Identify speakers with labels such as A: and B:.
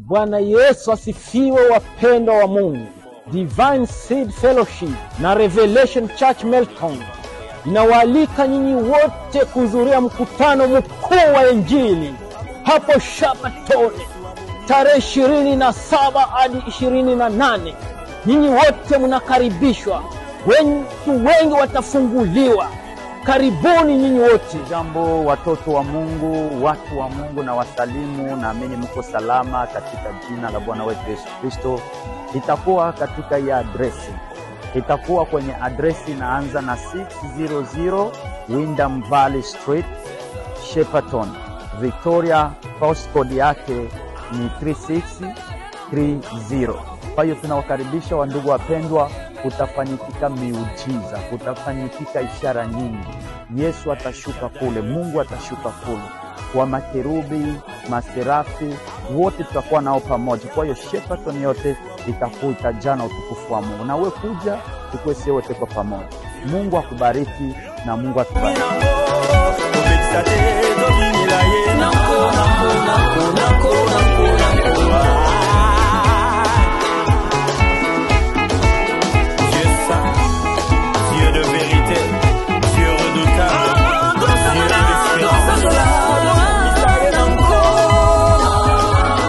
A: Bwana Yesu asifiwe, wapendwa wa Mungu. Divine Seed Fellowship na Revelation Church Melton inawaalika nyinyi wote kuhudhuria mkutano mkuu wa Injili hapo Shabatone tarehe ishirini na saba hadi ishirini na nane. Nyinyi wote mnakaribishwa, wengi wengi watafunguliwa. Karibuni nyinyi wote.
B: Jambo watoto wa Mungu, watu wa Mungu na wasalimu, naamini mko salama katika jina la Bwana wetu Yesu Kristo. Itakuwa katika hii adresi, itakuwa kwenye adresi inaanza na 600 Windham Valley Street, Shepperton, Victoria. Postcode yake ni 3630. Kwa hiyo tunawakaribisha wandugu wapendwa, kutafanyikika miujiza, kutafanyikika ishara nyingi. Yesu atashuka kule, Mungu atashuka kule kwa makerubi, maserafi wote tutakuwa nao pamoja. Kwa hiyo Shepperton yote itakuwa itajaa na utukufu wa Mungu, na we kuja tukuwe sie wote kwa pamoja. Mungu akubariki na Mungu atubariki.
C: Nango, tobekisa te tobimila ye nango